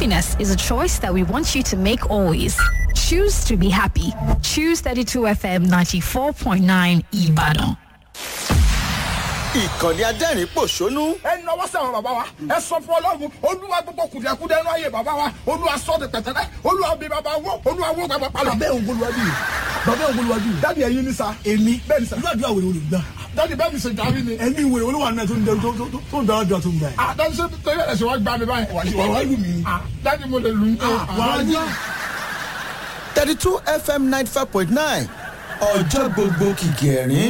Happiness is a choice that we want you to make always. Choose to be happy. Choose 32 FM 94.9 Ibadan. ìkànnì adẹ́rìn pòṣónú ẹ nọwọ́ sẹ́wọ̀n bàbá wa ẹ sọ fún ọlọ́run olúwa gbogbo kùdìẹ̀kudẹ ẹnu ayé bàbá wa olúwa sọ de pẹ̀tẹ́lẹ̀ olúwa bí bàbá wọ olúwa wọ bàbá palọ̀. bàbá òun bolúwájú yìí bàbá òun bolúwájú yìí dáàdi ẹyin ní sa èmi bẹ́ẹ̀ ni sa irú àdúrà wèrè olùgbà dáàdi bẹ́ẹ̀ mi ṣe jàmí ni. ẹ̀mí wèrè olúwa náà tó ń dẹrù tó tó- tó ń dẹrù àdúrà tó ń gbà yìí. ah dáàdi ṣe torí ẹ̀sìn wa gbà mí báyìí. wà wá lù mí. ah dáàdi mo lè lù ú. wà á ní. thirty two fm ninety five point nine ọjọ́ gbogbo kìkì ẹ̀rín.